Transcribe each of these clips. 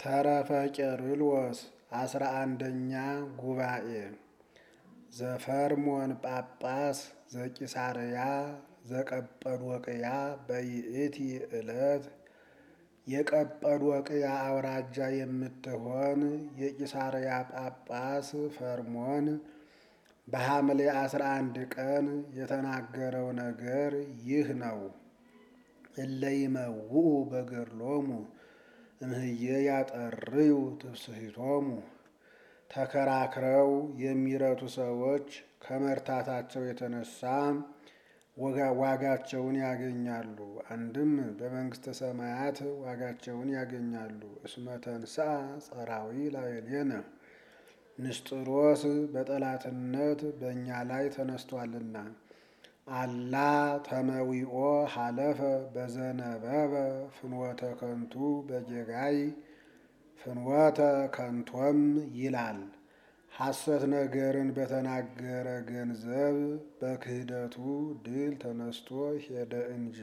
ተረፈ ቄርሎስ አስራ አንደኛ ጉባኤ ዘፈርሞን ጳጳስ ዘቂሳርያ ዘቀጰዶቅያ በይእቲ ዕለት የቀጰዶቅያ አውራጃ የምትሆን የቂሳርያ ጳጳስ ፈርሞን በሐምሌ አስራ አንድ ቀን የተናገረው ነገር ይህ ነው። እለይመውኡ በገድሎሙ እምህየ ያጠርዩ ትፍስሕቶሙ ተከራክረው የሚረቱ ሰዎች ከመርታታቸው የተነሳ ዋጋቸውን ያገኛሉ። አንድም በመንግሥተ ሰማያት ዋጋቸውን ያገኛሉ። እስመ ተንሥአ ጸራዊ ላዕሌነ ንስጥሮስ በጠላትነት በእኛ ላይ ተነስቷልና። አላ ተመዊኦ ሀለፈ በዘነበበ ፍኖተ ከንቱ በጌጋይ ፍኖተ ከንቶም ይላል። ሐሰት ነገርን በተናገረ ገንዘብ በክህደቱ ድል ተነስቶ ሄደ እንጂ።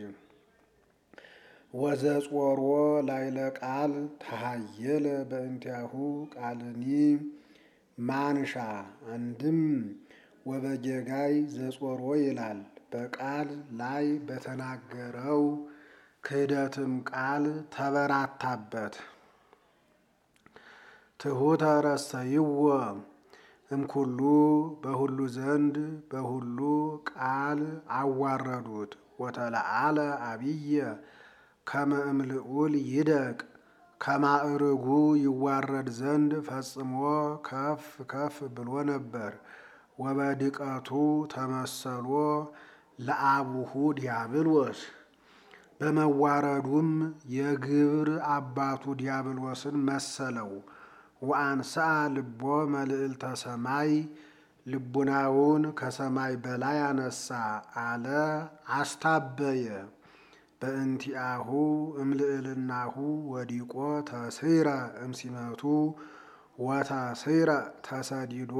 ወዘጾሮ ላይለ ቃል ተሃየለ በእንቲአሁ ቃልኒ ማንሻ አንድም ወበጌጋይ ዘጾሮ ይላል። በቃል ላይ በተናገረው ክህደትም ቃል ተበራታበት። ትሑተ ረሰይዎ እምኩሉ በሁሉ ዘንድ በሁሉ ቃል አዋረዱት። ወተለዓለ አብየ ከመ እምልዑል ይደቅ ከማዕርጉ ይዋረድ ዘንድ ፈጽሞ ከፍ ከፍ ብሎ ነበር። ወበድቀቱ ተመሰሎ ለአቡሁ ዲያብሎስ በመዋረዱም የግብር አባቱ ዲያብሎስን መሰለው። ወአንስአ ልቦ መልዕልተ ሰማይ ልቡናውን ከሰማይ በላይ አነሳ አለ አስታበየ። በእንቲአሁ እምልዕልናሁ ወዲቆ ተስረ እምሲመቱ ወተስረ ተሰዲዶ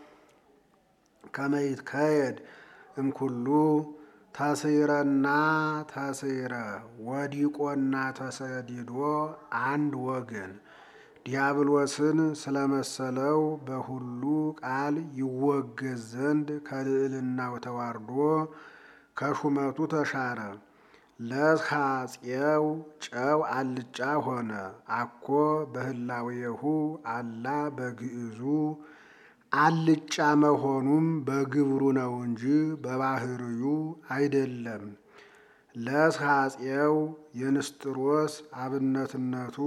ከመይትከየድ እምኩሉ ተስረና ተስረ ወዲቆና ተሰዲዶ አንድ ወገን ዲያብሎስን ስለመሰለው በሁሉ ቃል ይወገዝ ዘንድ ከልዕልናው ተዋርዶ ከሹመቱ ተሻረ። ለዝኻጽየው ጨው አልጫ ሆነ። አኮ በህላዌሁ አላ በግዕዙ አልጫ መሆኑም በግብሩ ነው እንጂ በባህርዩ አይደለም። ለዝኻጽየው የንስጥሮስ አብነትነቱ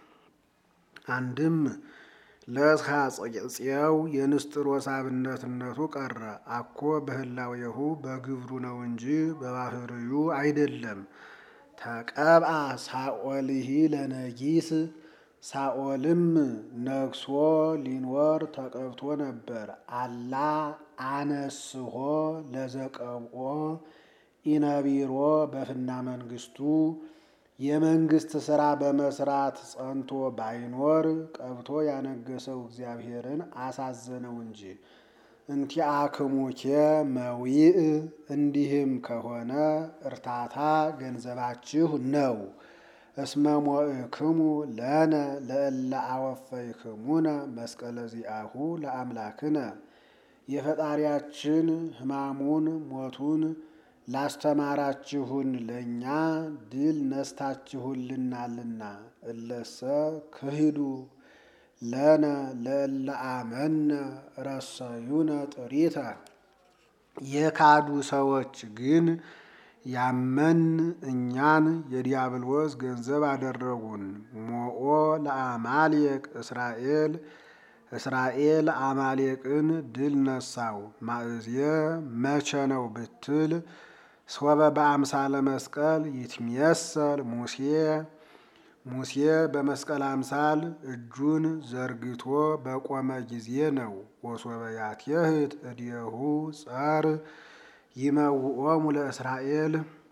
አንድም ለዝኻጽየው የንስጥሮስ አብነትነቱ ቀረ። አኮ በህላዌሁ በግብሩ ነው እንጂ በባህርዩ አይደለም። ተቀብአ ሳኦልሂ ለነጊስ ሳኦልም ነግሶ ሊኖር ተቀብቶ ነበር። አላ አነስሆ ለዘቀብኦ ኢነቢሮ በፍና መንግስቱ የመንግስት ስራ በመስራት ጸንቶ ባይኖር ቀብቶ ያነገሰው እግዚአብሔርን አሳዘነው እንጂ። እንቲአክሙኬ መዊእ እንዲህም ከሆነ እርታታ ገንዘባችሁ ነው። እስመ ሞእክሙ ለነ ለእለ አወፈይክሙነ መስቀለ ዚአሁ ለአምላክነ የፈጣሪያችን ሕማሙን ሞቱን ላስተማራችሁን ለእኛ ድል ነስታችሁልናልና። እለሰ ክሂዱ ለነ ለእለ አመነ ረሰዩነ ጥሪተ የካዱ ሰዎች ግን ያመን እኛን የዲያብሎስ ገንዘብ አደረጉን። ሞኦ ለአማሌቅ እስራኤል እስራኤል አማሌቅን ድል ነሳው። ማእዝየ መቼ ነው ብትል ሶበ በአምሳለ መስቀል ይትሜሰል ሙሴ ሙሴ በመስቀል አምሳል እጁን ዘርግቶ በቆመ ጊዜ ነው። ወሶበ ያትየህት እዴሁ ጸር ይመውኦሙ ለእስራኤል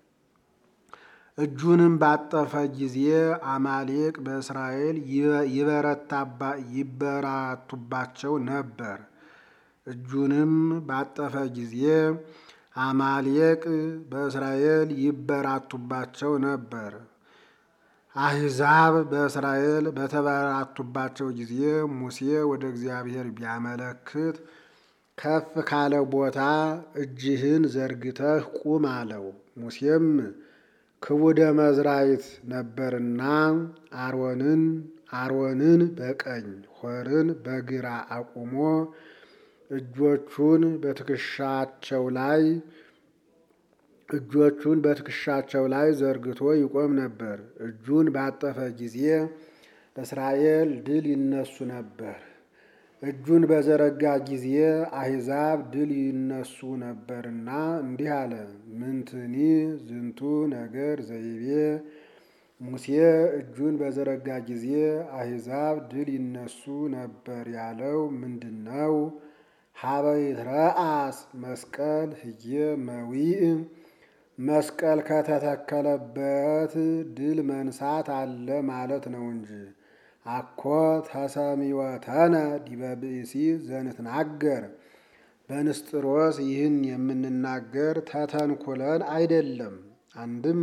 እጁንም ባጠፈ ጊዜ አማሌቅ በእስራኤል ይበራቱባቸው ነበር። እጁንም ባጠፈ ጊዜ አማሌቅ በእስራኤል ይበራቱባቸው ነበር። አሕዛብ በእስራኤል በተበራቱባቸው ጊዜ ሙሴ ወደ እግዚአብሔር ቢያመለክት ከፍ ካለ ቦታ እጅህን ዘርግተህ ቁም አለው። ሙሴም ክቡደ መዝራይት ነበርና አሮንን አሮንን በቀኝ ሆርን በግራ አቁሞ እጆቹን በትከሻቸው ላይ እጆቹን በትከሻቸው ላይ ዘርግቶ ይቆም ነበር። እጁን ባጠፈ ጊዜ እስራኤል ድል ይነሱ ነበር። እጁን በዘረጋ ጊዜ አሕዛብ ድል ይነሱ ነበርና እንዲህ አለ። ምንትኒ ዝንቱ ነገር ዘይቤ ሙሴ እጁን በዘረጋ ጊዜ አሕዛብ ድል ይነሱ ነበር ያለው ምንድን ነው? ሀበይ ረአስ መስቀል ህየ መዊእ መስቀል ከተተከለበት ድል መንሳት አለ ማለት ነው እንጂ አኮ ተሰሚወተነ ዲበ ብእሲ ዘንትናገር በንስጥሮስ ይህን የምንናገር ተተንኩለን አይደለም። አንድም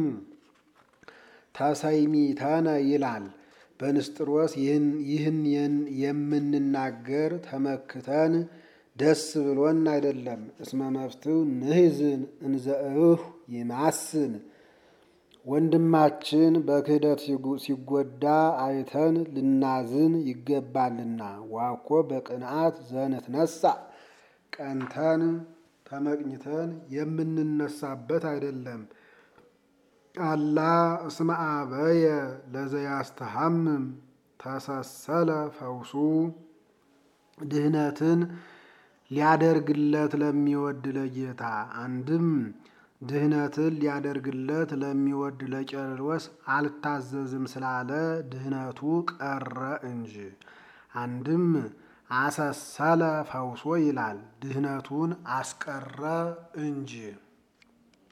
ተሰይሚተነ ይላል። በንስጥሮስ ይህን የምንናገር ተመክተን ደስ ብሎን አይደለም። እስመ መፍትው ንሕዝን እንዘእሁ ይማስን ወንድማችን በክህደት ሲጎዳ አይተን ልናዝን ይገባልና። ዋኮ በቅንዓት ዘንትነሳ ቀንተን ተመቅኝተን የምንነሳበት አይደለም። አላ እስመ አበየ ለዘያስተሐምም ተሰሰለ ፈውሱ ድህነትን ሊያደርግለት ለሚወድ ለጌታ አንድም ድህነትን ሊያደርግለት ለሚወድ ለቄርሎስ አልታዘዝም ስላለ ድህነቱ ቀረ እንጂ። አንድም አሰሰለ ፈውሶ ይላል ድህነቱን አስቀረ እንጂ።